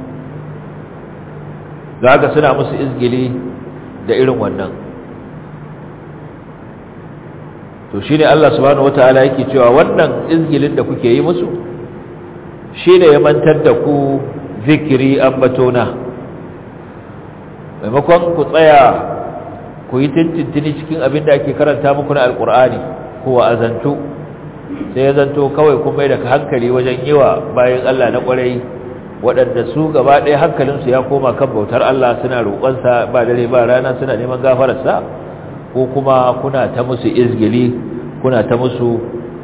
da haka suna musu izgili da irin wannan to shine Allah subhanahu wataala yake cewa wannan izgilin da kuke yi musu shine ya mantar da ku zikiri ambatona maimakon ku tsaya ku yi tintintini cikin abin da ake karanta muku na alkur'ani ko azantu sai ya zanto kawai kun mai da hankali wajen yi wa bayan Allah na kwarai waɗanda su gaba ɗaya hankalinsu ya koma kan bautar Allah suna roƙonsa ba dare ba rana suna neman gafararsa ko kuma kuna ta musu izgili kuna ta musu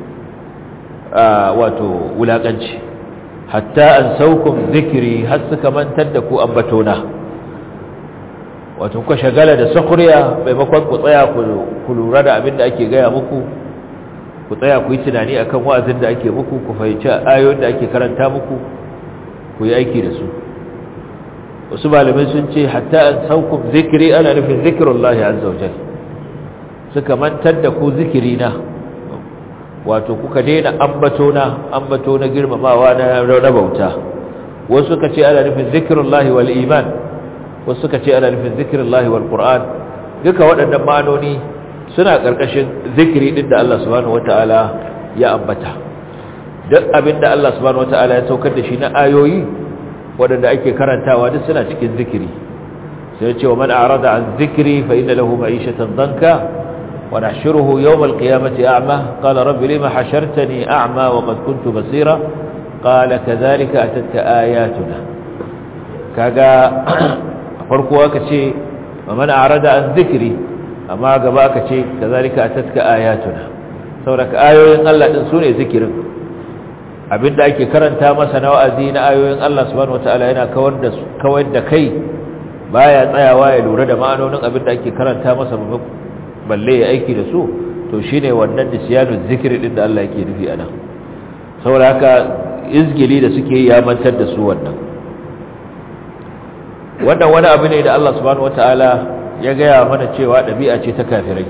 wato wulaƙanci hatta an saukun zikiri har suka mantar da ku ambatona wato kuka shagala da sakuriya maimakon ku tsaya ku lura da abin da ake gaya muku ku tsaya ku yi tunani akan wa'azin da ake muku ku fahimci ayoyin da ake karanta muku ku yi aiki da su wasu malamai sun ce hatta an saukun zikiri ana nufin zikirullahi azza wa jalla suka mantar da ku zikiri na wato kuka daina ambato na ambato na girmamawa na rabauta wasu suka ce ana nufin zikirullahi wal iman wasu suka ce ana nufin zikirullahi wal qur'an duka waɗannan ma'anoni suna ƙarƙashin zikiri din da Allah subhanahu wataala ya ambata duk abin da Allah subhanahu wataala ya saukar da shi na ayoyi waɗanda ake karantawa duk suna cikin zikiri sai ya ce wa man a'rada an zikri fa inna lahu ma'ishatan danka ونحشره يوم القيامة أعمى قال رب لما حشرتني أعمى وقد كنت بصيرا قال كذلك أتتك آياتنا كاقا فرقوا كشي ومن أعرض عن ذكري أما قبا كشي كذلك أتتك آياتنا سورك آيوين الله تنسوني ذكر abinda ake karanta masa na wa'azi na ayoyin Allah subhanahu wataala yana kawar da kawar da kai baya tsayawa ya lura da ma'anonin abinda ake karanta masa balle ya aiki da su to shine wannan nisyanu zikri din da Allah yake nufi anan saboda haka izgili da suke ya mantar da su wannan wannan wani abu ne da Allah subhanahu wataala ya gaya mana cewa dabi'a ce ta kafirai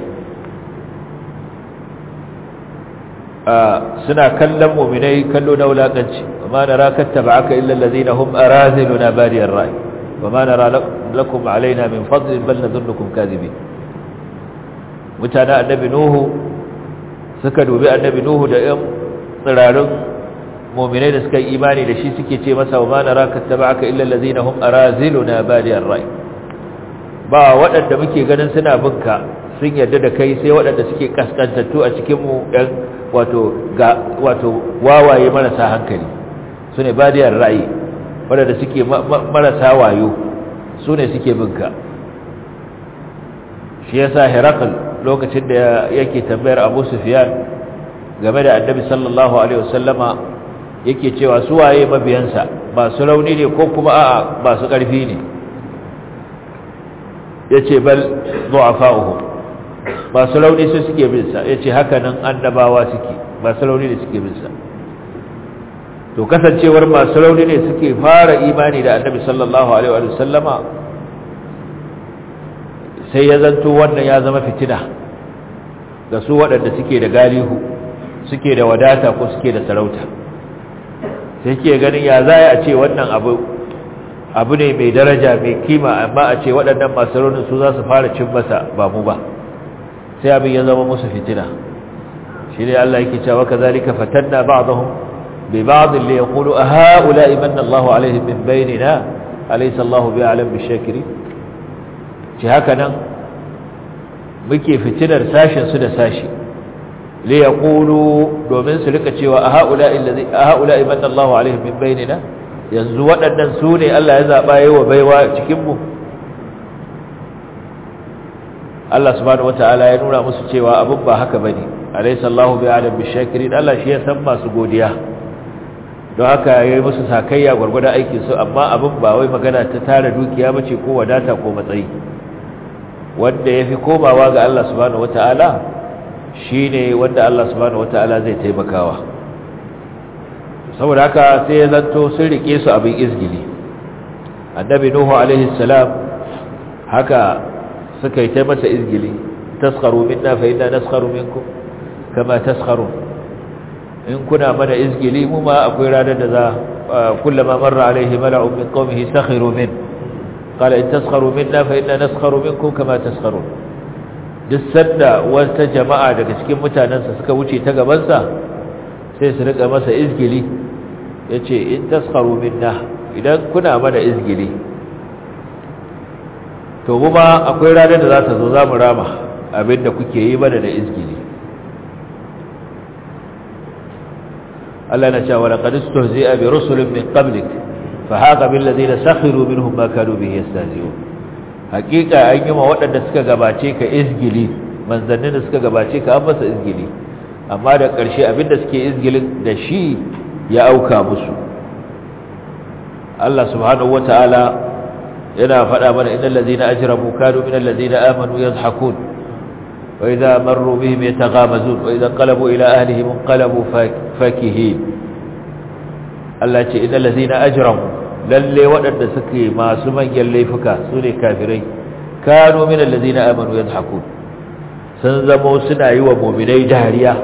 suna kallon mu'minai kallo na wulakanci amma nara kattaba'aka illa allazina hum araziluna badiyar ra'i wama nara lakum alaina min fadlin bal nadhunnukum kadhibin mutanen annabi nuhu suka dubi annabi nuhu da yan tsirarin mu'minai da suka yi imani da shi suke ce masa wa ma naraka tabaka illa allazina hum araziluna badiyar ra'i ba waɗanda muke ganin suna binka sun yarda da kai sai waɗanda suke kaskantattu a cikin mu ɗan wato ga wato wawaye marasa hankali sune badiyar ra'i waɗanda suke marasa wayo sune suke binka shi yasa Herakl lokacin da yake tambayar Abu Sufyan game da Annabi sallallahu alaihi wasallama yake cewa su waye mabiyansa ba su rauni ne ko kuma a'a ba su ƙarfi ne yace bal du'afa'uhum ba su rauni su suke bin sa yace haka nan annabawa suke ba su rauni ne suke bin sa to kasancewar masu rauni ne suke fara imani da Annabi sallallahu alaihi wasallama sai ya zanto wannan ya zama fitina ga su waɗanda suke da galihu suke da wadata ko suke da sarauta sai ke ganin ya za a ce wannan abu abu ne mai daraja mai kima amma a ce waɗannan masu raunin su za su fara cin masa ba mu ba sai abin ya zama musu fitina shi ne Allah yake cewa kazalika fatanna ba'dahum bi ba'd li yaqulu a ha'ula imanna Allahu alaihim min bainina alaysa Allahu bi'alam bishakirin ci haka nan muke fitinar sashen su da sashi li yaqulu domin su rika cewa a haula illazi a haula imanna Allahu alaihim min bainina yanzu waɗannan su ne Allah ya zaba yayi wa baiwa cikin mu Allah subhanahu wataala ya nuna musu cewa abin ba haka bane alaysa Allahu bi'alam bishakirin Allah shi ya san masu godiya don haka yayi musu sakayya gurgurda aikin su amma abin ba wai magana ta tara dukiya bace ko wadata ko matsayi wanda ya fi komawa ga Allah subhanahu wata'ala shi ne wanda Allah subhanahu wata'ala zai taimakawa saboda haka sai ya zanto sun rike su abin izgili annabi nuhu alaihi salam haka suka yi taimasa izgili taskharu minna fa inna naskharu minkum kama taskharun in kuna mana izgili mu ma akwai ranar da za kullama marra alaihi mala'un min qaumihi sakhiru min qala in taskharu minna fa inna naskharu minkum kama taskharun duk sanda wata jama'a daga cikin mutanensa suka wuce ta gabansa sai su rika masa izgili yace in taskharu minna idan kuna mana izgili to kuma akwai ranar da za ta zo za mu rama abinda kuke yi mana da izgili Allah na cewa laqad istuhzi'a bi rusulin min qablik fa haqa bil ladina sakhiru minhum ma kanu bihi yastahzi'un hakika an yi ma waɗanda suka gabace ka izgili manzannin da suka gabace ka an masa izgili amma da ƙarshe abinda suke izgilin da shi ya auka musu Allah subhanahu wataala yana faɗa mana innal ladina ajramu kanu minal ladina amanu yadhhakun wa idza marru bihim yataghamazun wa idza qalabu ila ahlihim qalabu fakihin Allah ce innal ladina ajramu lalle waɗanda suke masu manyan laifuka sune kafirai kanu minal ladina amanu yadhhakun sun zamo suna yi wa mu'minai dariya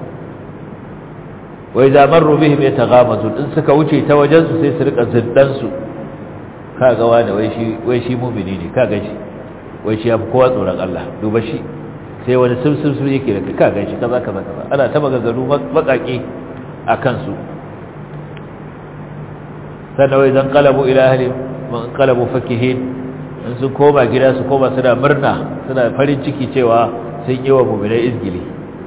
wa idza marru bihim yataghamazun in suka wuce ta wajen su sai su rika ziddan su kaga wani wai shi wai shi mu'mini ne kaga shi wai shi yafi kowa tsoron Allah duba shi sai wani sumsum sun yake da kaga shi kaza kaza kaza ana ta maganganu bakaki akan su sannan wai zan qalabu ila ahli man qalabu fakihin in sun koma gida su koma suna murna suna farin ciki cewa sun yi wa mu'minai izgili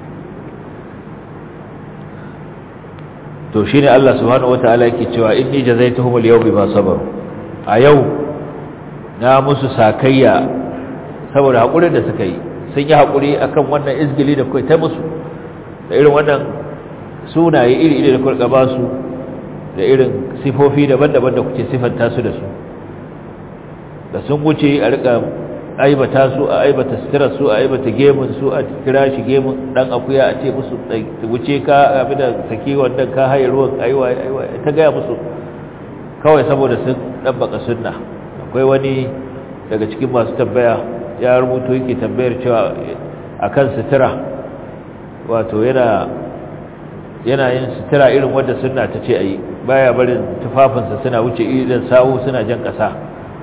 to shine Allah subhanahu wataala yake cewa inni jazaituhum al-yawma bima sabaru a yau na musu sakayya saboda hakurin da suka yi sun yi hakuri akan wannan izgili da kai ta musu da irin wannan sunaye iri-iri da kuka ba su da irin sifofi daban-daban da kuke sifanta su da su da sun wuce a rika aibata su a aibata sutura su a aibata gemun su a kira shi gemun dan akuya a ce musu wuce ka abin da saki wannan ka haye ruwan aiwa aiwa ta gaya musu kawai saboda sun dabbaka sunna akwai wani daga cikin masu tambaya ya rubuto yake tambayar cewa akan sutura wato yana yana yin sutura irin wanda sunna ta ce ayi baya barin tufafinsa suna wuce idan sawu suna jan ƙasa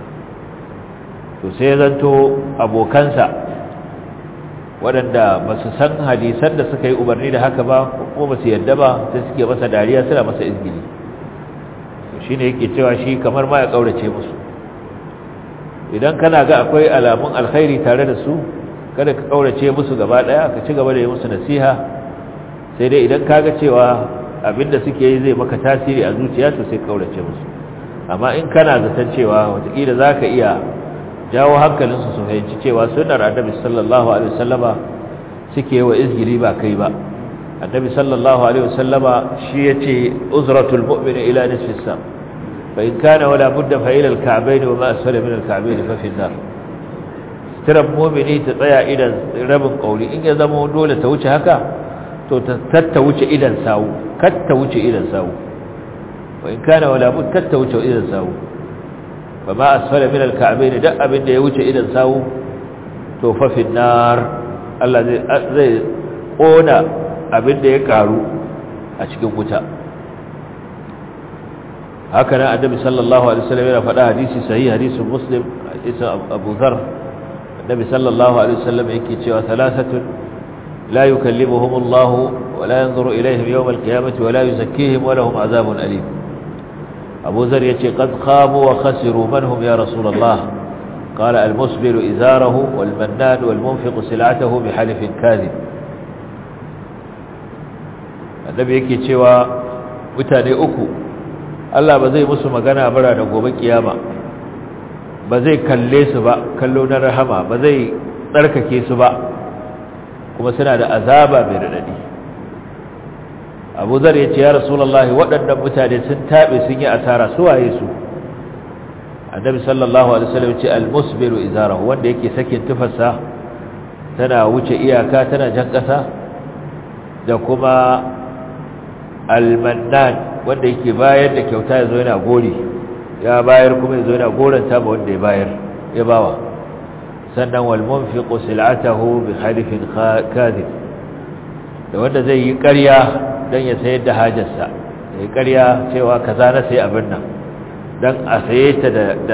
to sai zanto abokansa waɗanda ba su san hadisan da suka yi umarni da haka ba ko ba su yadda ba sai suke masa dariya suna masa izgili shi ne yake cewa shi kamar ma ya ƙaurace musu idan kana ga akwai alamun alkhairi tare da su kada ka ƙaurace musu gaba ɗaya ka ci gaba da yi musu nasiha sai dai idan ka ga cewa abinda suke yi zai maka tasiri a zuciya to sai ƙaurace musu amma in kana zaton cewa watakila za ka iya jawo hankalinsu su fahimci cewa sunnar annabi sallallahu alaihi wasallama suke wa izgiri ba kai ba annabi sallallahu alaihi wasallama shi yace uzratul mu'mini ila nisfi sa fa in kana wala budda fa ila al-ka'bayn wa ma asfala min al-ka'bayn fa fi an-nar sitirar mu'mini ta tsaya idan rabin kauri in ya zama dole ta wuce haka to ta tatta wuce idan sawu kar ta wuce idan sawu wa in kana wala budda kar ta wuce idan sawu fa ma asfala min al-ka'bayn da abin da ya wuce idan sawu to fa fi an-nar Allah zai zai kona abin da ya karu a cikin wuta haka nan annabi sallallahu alaihi wasallam yana faɗa hadisi sahih hadisin muslim hadisin abu dhar annabi sallallahu alaihi wasallam yake cewa thalathatun la yukallimuhum Allah wa la yanzuru ilayhim yawm al-qiyamati wa la yuzakkihim wa lahum azabun alim abu dhar yace qad khabu wa khasiru man hum ya rasulullah قال المسبل إزاره والمنان والمنفق سلعته بحلف كاذب annabi yake cewa mutane uku Allah ba zai musu magana bara da gobe kiyama ba zai kalle su ba kallo na rahama ba zai tsarkake su ba kuma suna da azaba mai radadi Abu Zar ya ce ya Rasulullahi waɗannan mutane sun tabe sun yi asara su waye su Annabi sallallahu alaihi wasallam ya ce al-musbiru izarahu wanda yake sakin tufarsa tana wuce iyaka tana jan ƙasa da kuma almannan wanda yake bayar da kyauta ya zo yana gori ya bayar kuma ya zo yana goranta ba wanda ya bayar ya bawa sannan wal munfiqu sil'atahu bi halifin kadhib da wanda zai yi ƙarya don ya sayar da hajarsa ya ƙarya cewa kaza na sai abin nan don a saye ta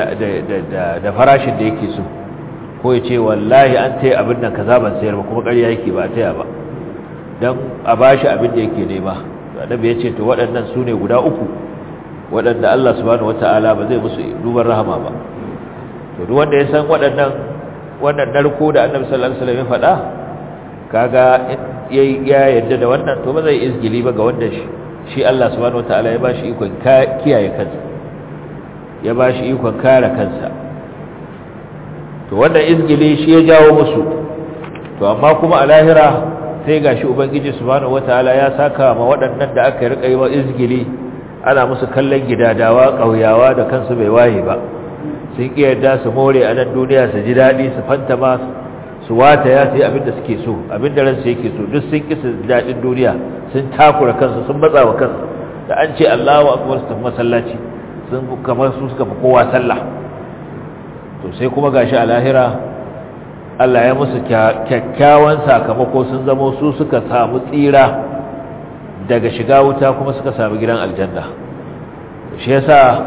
da farashin da yake so ko ya ce wallahi an taya abin nan kaza ban sayar ba kuma ƙarya yake ba a taya ba don a ba shi abin da yake nema annabi ya ce to waɗannan su ne guda uku waɗanda Allah subhanahu wata'ala ba zai musu duban rahama ba to duk wanda ya san waɗannan wannan narko da annabi sallallahu alaihi wasallam ya faɗa kaga ya yarda da wannan to ba zai izgili ba ga wanda shi shi Allah subhanahu wata'ala ya ba shi ikon kiyaye kansa ya ba shi ikon kare kansa to wannan izgili shi ya jawo musu to amma kuma a lahira sai gashi ubangiji subhanahu wataala ya saka ma waɗannan da aka rika yi wa izgili ana musu kallon gidadawa ƙauyawa da kansu bai waye ba sun ƙi yarda su more a nan duniya su ji daɗi su fantama su wata ya sai abinda suke so abinda ransu yake so duk sun ƙi su daɗin duniya sun takura kansu sun matsa wa kansu da an ce Allahu akbar su tafi masallaci sun kamar su suka fi kowa sallah to sai kuma gashi a lahira Allah ya musu kyakkyawan sakamako sun zamo su suka samu tsira daga shiga wuta kuma suka samu gidan aljanna shi yasa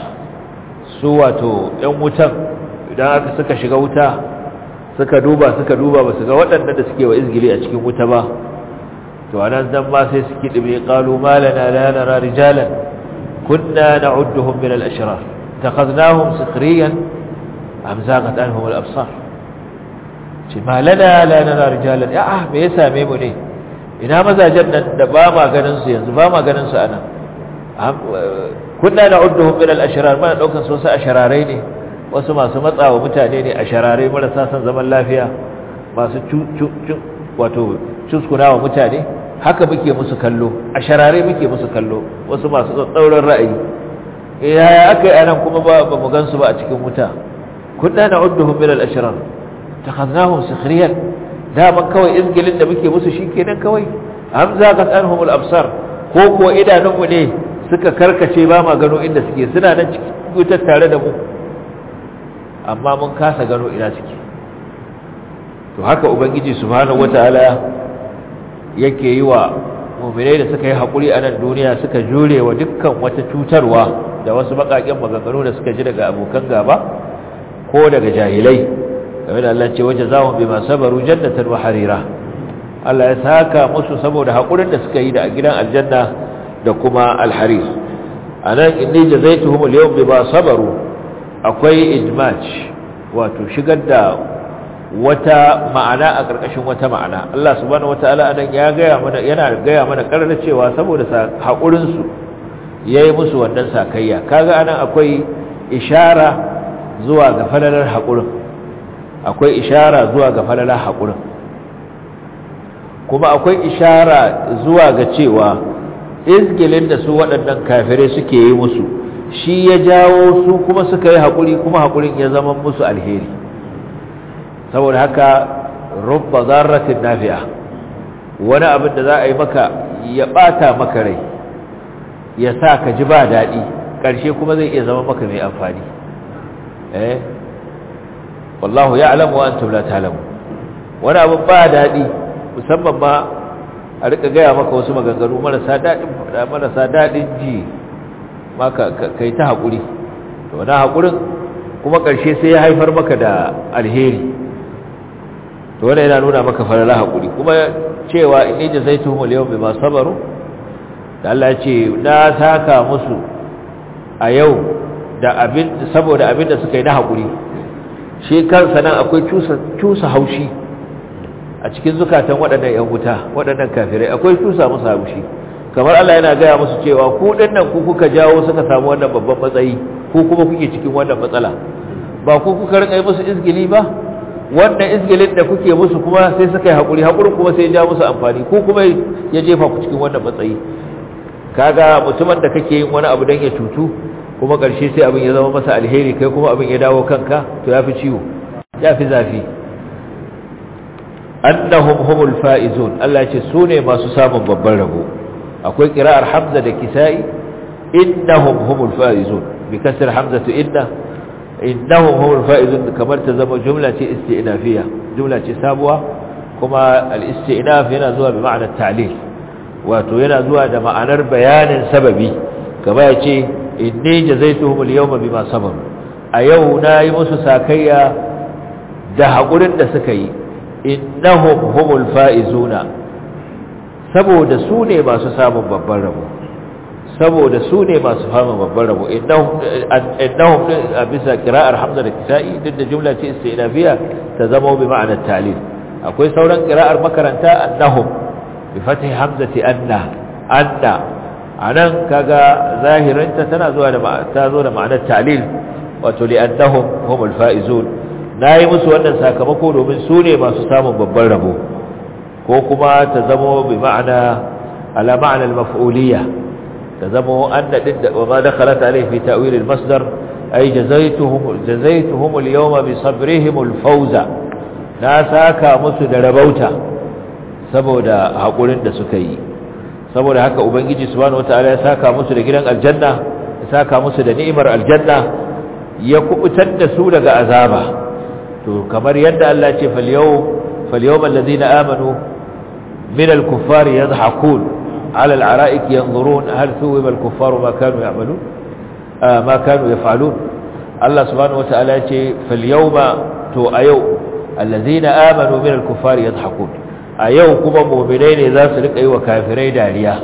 su wato ‘yan wutan idan aka suka shiga wuta suka duba suka duba ba su ga waɗanda da suke wa izgili a cikin wuta ba to a nan zan ma sai suke ɗibe ƙalu malana lanara rijalan kunna na udduhun min al'ashirar ta kaznahun sikiriyan amzagat anhum al-absar ce malana lanara rijalan ya ah me ya same mu ne ina mazajen nan da ba ma ganin su yanzu ba ma ganin su anan kunna na'udduhum min al-ashrar mana daukan su wasu ashararai ne wasu masu matsawa mutane ne ashararai marasa san zaman lafiya masu wato cuskunawa mutane haka muke musu kallo ashararai muke musu kallo wasu masu tsauran ra'ayi yaya aka yi anan kuma ba mu gansu ba a cikin wuta kunna na'udduhum min al-ashrar takhadnahum sukhriyan daman kawai izgilin da muke musu shikenan kawai hamza qad anhum al-absar ko ko idanunmu ne suka karkace ba ma gano inda suke suna nan cikin wutar tare da mu amma mun kasa gano ina suke to haka ubangiji subhanahu wataala yake yi wa mu'minai da suka yi hakuri a nan duniya suka jure wa dukkan wata cutarwa da wasu bakaken maganganu da suka ji daga abokan gaba ko daga jahilai game da Allah ce waje zawon bi masu sabaru jannatan wa harira Allah ya saka musu saboda haƙurin da suka yi da gidan aljanna da kuma alharis a nan inni jazaituhum al-yawm bima sabaru akwai ijmaj wato shigar da wata ma'ana a ƙarƙashin wata ma'ana Allah subhanahu wataala anan ya gaya mana yana gaya mana karar cewa saboda haƙurin su yayi musu wannan sakayya kaga anan akwai ishara zuwa ga falalar haƙurin akwai ishara zuwa ga falalar haƙurin kuma akwai ishara zuwa ga cewa izgilin da su waɗannan kafirai suke yi musu shi ya jawo su kuma suka yi haƙuri kuma haƙurin ya zama musu alheri saboda haka rubba zarratin nafi'a wani abin da za a yi maka ya ɓata maka rai ya sa ka ji ba daɗi ƙarshe kuma zai iya zama maka mai amfani eh wallahu ya'lamu wa antum la ta'lamu wani abin ba daɗi musamman ma a rika gaya maka wasu maganganu marasa daɗin faɗa marasa daɗin ji maka kai ta haƙuri to wani haƙurin kuma ƙarshe sai ya haifar maka da alheri to wani yana nuna maka farala haƙuri kuma cewa in ji zai tuhumul yau mai masu sabaru da Allah ce na saka musu a yau da abin saboda abin da suka yi na haƙuri shi kansa nan akwai cusa haushi a cikin zukatan waɗannan ‘yan wuta waɗannan kafirai akwai tusa musu haushi kamar Allah yana gaya musu cewa ku ɗannan ku kuka jawo suka samu wannan babban matsayi ku kuma kuke cikin wannan matsala ba ku kuka rika yi musu izgili ba wannan izgilin da kuke musu kuma sai suka yi haƙuri haƙuri kuma sai ya ja musu amfani ku kuma ya jefa ku cikin wannan matsayi kaga mutumin da kake yin wani abu don ya cutu kuma ƙarshe sai abin ya zama masa alheri kai kuma abin ya dawo kanka to ya fi ciwo ya fi zafi annahum humul faizun Allah ce su ne masu samun babban rabo akwai qira'ar hamza da kisa'i innahum humul faizun bi kasr hamzatu inna innahum humul faizun kamar ta zama jumla ce isti'nafiya jumla ce sabuwa kuma al-isti'naf yana zuwa bi ma'ana ta'lil wato yana zuwa da ma'anar bayanin sababi gaba ya ce inni jazaituhum al-yawma bima sabaru a yau nayi musu sakayya da hakurin da suka yi innahum humul faizuna saboda su ne masu samun babban rabo saboda su ne masu samun babban rabo innahum a bisa kira'ar hamza da kisa'i duk da jumla ce istinafiya ta zama bi ma'anar talil akwai sauran kira'ar makaranta annahum bi fathi hamzati anna anna anan kaga zahirinta tana zuwa da ta zo da ma'anar talil wato li annahum humul faizun nayi musu wannan sakamako domin su ne masu samun babban rabo ko kuma ta zamo bi ma'ana ala ma'ana al-maf'uliyya ta zamo anna din da ma dakhalat alayhi fi ta'wil al-masdar ay jazaituhum jazaituhum al-yawma bi sabrihim al-fawza na saka musu da rabauta saboda hakurin da suka yi saboda haka ubangiji subhanahu wataala ya saka musu da gidan aljanna ya saka musu da ni'imar aljanna ya kubutar da su daga azaba to kamar yadda Allah ya ce fal yawm fal yawm alladhina amanu من الكفار يضحكون على العرائك ينظرون هل ثوب الكفار ما كانوا يعملون آه ما كانوا يفعلون الله سبحانه وتعالى يقول فاليوم تو أيو الذين آمنوا من الكفار يضحكون أيو كما مؤمنين إذا سلك أيوة كافرين داريا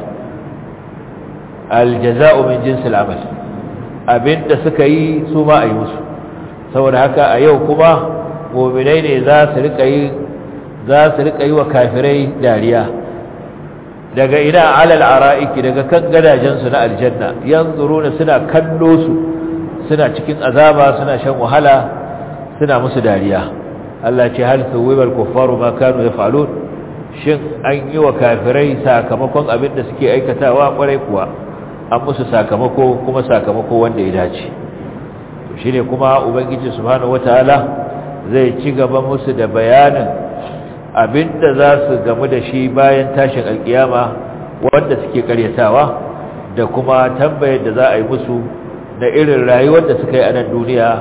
الجزاء من جنس العمل أبن تسكي سوما أيوس سوى هكا أيو كما مؤمنين إذا سلك أيوة za su rika yi wa kafirai dariya daga ina alal ara'iki daga kan gadajensu na aljanna yanzuruna suna kallo su suna cikin azaba suna shan wahala suna musu dariya Allah ce hal thuwibal kuffaru ma kanu yaf'alun shin an yi wa kafirai sakamakon abin da suke aikatawa kwarai kuwa an musu sakamako kuma sakamako wanda ya dace to shine kuma ubangiji subhanahu wataala zai ci gaba musu da bayanin abinda za su gamu da shi bayan tashin alkiyama wanda suke karyatawa da kuma tambayar da za a yi musu na irin rayuwar da suka yi a nan duniya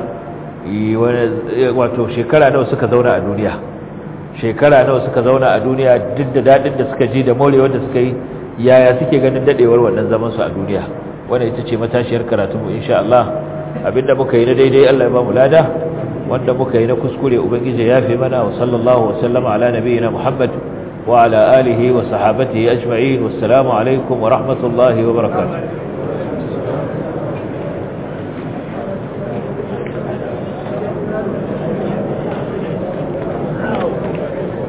wato shekara nawa suka zauna a duniya shekara nawa suka zauna a duniya duk da dadin da suka ji da morewar da suka yi yaya suke ganin dadewar wannan zaman su a duniya wannan ita ce matashiyar karatunmu insha Allah abinda muka yi na daidai Allah ya ba mu lada wanda muka yi na kuskure ubangiji ya fi mana wa sallallahu wa sallama ala nabiyina muhammad wa ala alihi wa sahabatihi ajma'in wassalamu alaikum wa rahmatullahi wa barakatuh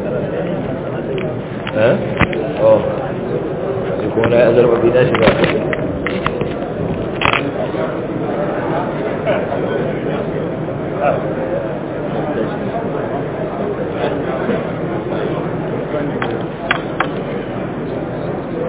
eh oh sai kuma na azarba bi dashi ba